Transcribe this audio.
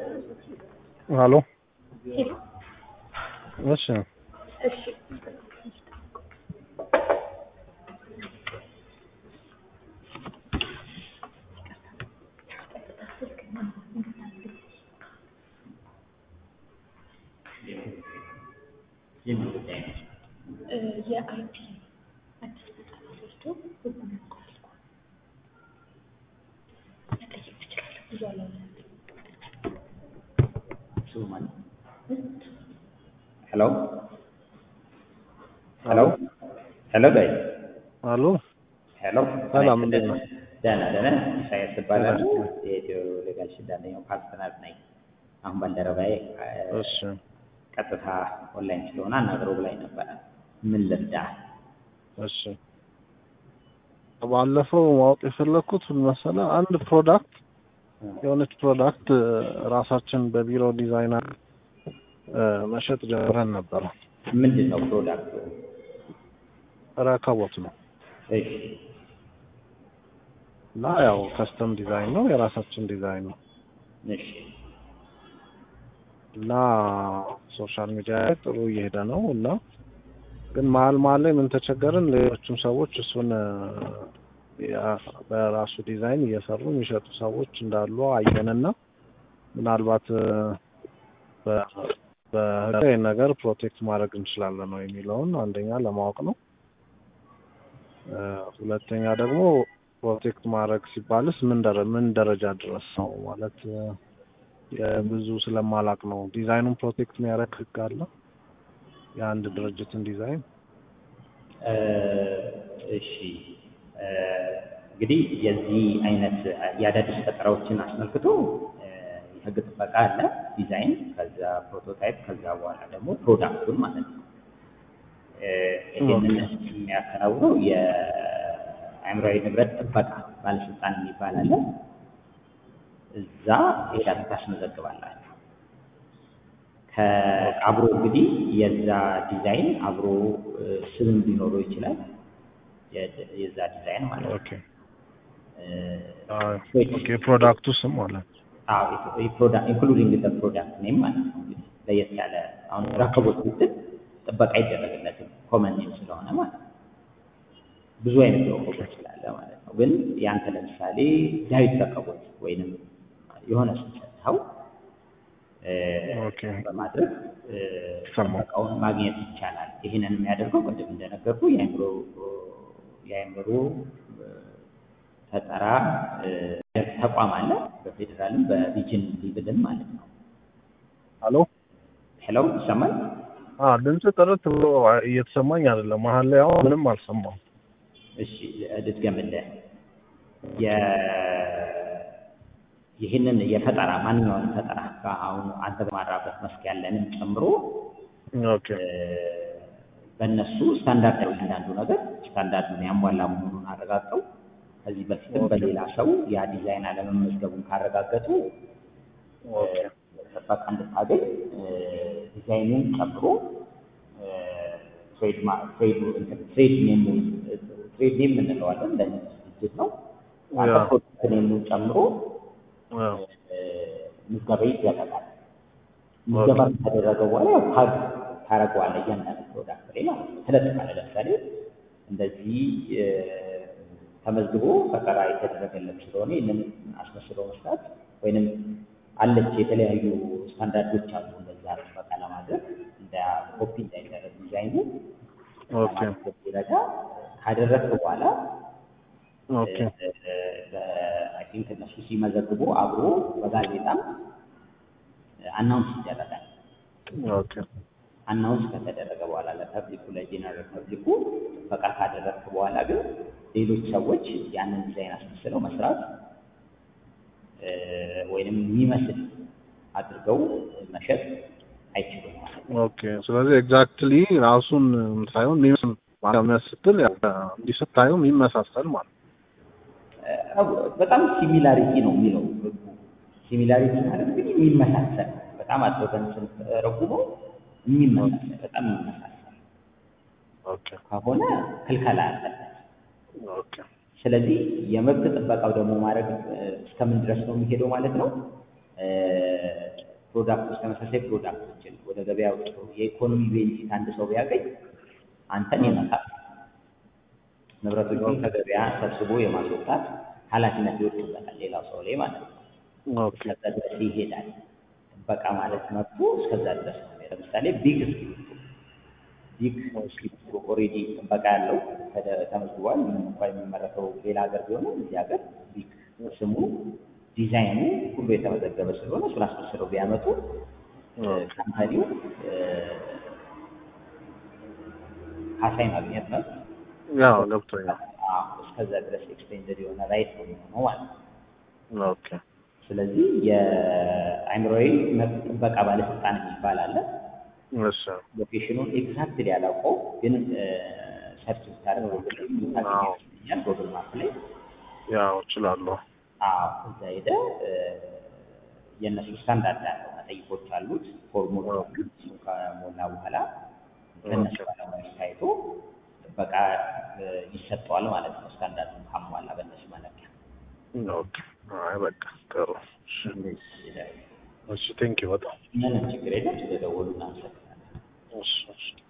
ሄሎ ሄሎ እሺ እሺ የአይቲ አዲስ ስልጠና ወስዶ ህጉን ያውቀዋል እኮ መጠየቅ ትችላለህ። ብዙ አላለም። ሄሎ ሄሎ ሄሎ ጋይ አሎ ሄሎ ሰላም እንዴት ነው? ደህና ደህና ኢሳያስ እባላለሁ የኢትዮ ሌጋል ሽድ አንደኛው ፓርትነር ነኝ አሁን ባልደረባዬ እ፣ እሺ ቀጥታ ኦንላይን ስለሆነ አናግረው ብላኝ ነበረ ምን ልርዳ እሺ ባለፈው ማወቅ የፈለግኩት ምን መሰለህ አንድ ፕሮዳክት የሆነች ፕሮዳክት ራሳችን በቢሮ ዲዛይነር እ፣ መሸጥ ጀምረን ነበረ። ምንድን ነው ፕሮዳክቱ ረከቦት ነው እሺ እና ያው ከስተም ዲዛይን ነው የራሳችን ዲዛይን ነው እሺ እና ሶሻል ሚዲያ ላይ ጥሩ እየሄደ ነው እና ግን መሀል መሀል ላይ ምን ተቸገርን፣ ሌሎችም ሰዎች እሱን እ፣ ያ- በራሱ ዲዛይን እየሰሩ የሚሸጡ ሰዎች እንዳሉ አየንና ምናልባት እ፣ በ- በህግ ይህን ነገር ፕሮቴክት ማድረግ እንችላለን ነው የሚለውን አንደኛ ለማወቅ ነው። እ፣ ሁለተኛ ደግሞ ፕሮቴክት ማድረግ ሲባልስ ምን ደረ ምን ደረጃ ድረስ ነው ማለት እ፣ የብዙ ስለማላቅ ነው። ዲዛይኑን ፕሮቴክት የሚያደርግ ህግ አለ የአንድ ድርጅትን ዲዛይን? እ፣ እሺ እ፣ እንግዲህ የዚህ አይነት የአዳዲስ ፈጠራዎችን አስመልክቶ እ፣ የህግ ጥበቃ አለ፣ ዲዛይን፣ ከዛ ፕሮቶታይፕ፣ ከዛ በኋላ ደግሞ ፕሮዳክቱን ማለት ነው። እ፣ ይህንን የሚያከናውነው የአእምሯዊ ንብረት ጥበቃ ባለስልጣን የሚባል አለ። እዛ ሄዳችሁ ታስመዘግባላችሁ። ከአብሮ እንግዲህ የዛ ዲዛይን አብሮ እ፣ ስም ሊኖረው ይችላል። የ- የዛ ዲዛይን ማለት ነው። ኦኬ እ፣ ኦኬ ፕሮዳክቱ ስም ማለት ነው። ኢንክሉዲንግ ደ ፕሮዳክት ኔም ማለት ነው። እንግዲህ ለየት ያለ አሁን ረከቦት ስትል ጥበቃ አይደረግለትም ኮመን ኔም ስለሆነ ማለት ነው። ብዙ አይነት ረከቦት ስላለ ማለት ነው። ግን ያንተ ለምሳሌ ዳዊት ረከቦት ወይንም የሆነ ስም ሰጥተኸው እ፣ ኦኬ በማድረግ እ፣ ሰማሁ። ጥበቃውን ማግኘት ይቻላል። ይህንን የሚያደርገው ቅድም እንደነገርኩ የአእምሮ የአእምሮ እ፣ ፈጠራ እ፣ ተቋም አለ በፌዴራልም በሪጅን ሊብልም ማለት ነው። አሎ ሄሎ ይሰማል? አ ድምጽ ጥርት ብሎ እየተሰማኝ አይደለም። መሀል ላይ አሁን ምንም አልሰማሁም። እሺ ልድገምልህ። የ- ይህንን የፈጠራ ማንኛውንም ፈጠራ አሁን አንተ በማራበት መስክ ያለንም ጨምሮ ኦኬ እ፣ በእነሱ ስታንዳርድ ያው እያንዳንዱ ነገር ስታንዳርዱን ያሟላ መሆኑን አረጋግጠው ከዚህ በፊትም በሌላ ሰው ያ ዲዛይን አለመመዝገቡን ካረጋገጡ እ፣ ኦኬ ጥበቃ እንድታገኝ እ፣ ዲዛይኑን ጨምሮ እ፣ ትሬድ ማ- ትሬድ እንትን ትሬድ ኔም ትሬድ ኔም እንለዋለን ለዚህ ድርጅት ነው። አንተ ያ። ፕሮዳክት ኔሙን ጨምሮ አዎ እ፣ ምዝገባ ይደረጋል። ምዝገባ ከተደረገ በኋላ ያው ታግ ታደርገዋለህ እያንዳንዱ ፕሮዳክት ላይ ማለት ነው። ትለጥፋለህ። ለምሳሌ እንደዚህ እ፣ ተመዝግቦ ፈጠራ የተደረገለት ስለሆነ ይህንን አስመስሎ መስራት ወይንም አለች የተለያዩ ስታንዳርዶች አሉ። እንደዛ ጥበቃ ለማድረግ እንደ ኮፒ እንዳይደረግ ዲዛይኑ ኦኬ ለማድረግ ይረዳ ካደረግክ በኋላ ኦኬ አይ ቲንክ እነሱ ሲመዘግቡ አብሮ በጋዜጣም አናውንስ ይደረጋል። ኦኬ አናውንስ ከተደረገ በኋላ ለፐብሊኩ ለጄነራል ፐብሊኩ ጥበቃ ካደረግክ በኋላ ግን ሌሎች ሰዎች ያንን ዲዛይን አስመስለው መስራት እ፣ ወይንም የሚመስል አድርገው መሸጥ አይችሉም ማለት ነው። ኦኬ ስለዚህ ኤግዛክትሊ ራሱን ሳይሆን የሚመስል ማለት ስትል ያው እንዲህ ስታየው የሚመሳሰል ማለት ነው። እ፣ በጣም ሲሚላሪቲ ነው የሚለው ህጉ። ሲሚላሪቲ ማለት እንግዲህ የሚመሳሰል በጣም አድርገን ስንተረጉመው የሚመሳሰል በጣም የሚመሳሰል ኦኬ ከሆነ ክልከላ አለበት። ኦኬ ስለዚህ የመብት ጥበቃው ደግሞ ማድረግ እ፣ እስከምን ድረስ ነው የሚሄደው ማለት ነው? እ፣ ፕሮዳክቶች ተመሳሳይ ፕሮዳክቶችን ወደ ገበያ አውጥቶ የኢኮኖሚ ቤንፊት አንድ ሰው ቢያገኝ አንተን ይመጣል። ንብረቶቹን ከገበያ ሰብስቦ የማስወጣት ኃላፊነት ይወድቅበታል ሌላው ሰው ላይ ማለት ነው። ኦኬ እስከዛ ድረስ ይሄዳል። ጥበቃ ማለት መብቱ እስከዛ ድረስ ነው። ለምሳሌ ቢግ እስክሪፕቶ ቢግ እስክሪፕቶ ኦልሬዲ ጥበቃ ያለው ተደ- ተመዝግቧል። ምንም እንኳ የሚመረተው ሌላ ሀገር ቢሆንም እዚህ ሀገር ቢግ ስሙ ዲዛይኑ ሁሉ የተመዘገበ ስለሆነ እሱን አስመስለው ቢያመጡ ካምፓኒው ካሳ ማግኘት ነው። ያው ገብቶኛል። አዎ፣ እስከዛ ድረስ ኤክስቴንደድ የሆነ ራይት ነው የሚሆነው ማለት ነው። ኦኬ ስለዚህ የአእምሮዊ መብት ጥበቃ ባለስልጣን የሚባል አለ። እሺ ሎኬሽኑን ኤግዛክትሊ ያላውቀው ግን ሰርች ብታደርግ ጎግል ላይ አዎ። ይገኛል። ጎግል ማፕ ላይ ያው እችላለሁ። አዎ፣ እዛ ሄደ የእነሱ ስታንዳርድ አለው። መጠይቆች አሉት፣ ፎርሞች አሉት። እሱን ከሞላ በኋላ ከእነሱ ባለሙያዎች ታይቶ ጥበቃ እ፣ ይሰጠዋል ማለት ነው። ስታንዳርዱን ካሟላ በእነሱ መለኪያ ኦኬ አይ በቃ ጥሩ። እሺ እንደዚህ ይላል። እሺ ቴንኪው በጣም ምንም ችግር የለም። ስለደወሉ እናመሰግናለን። እሺ እሺ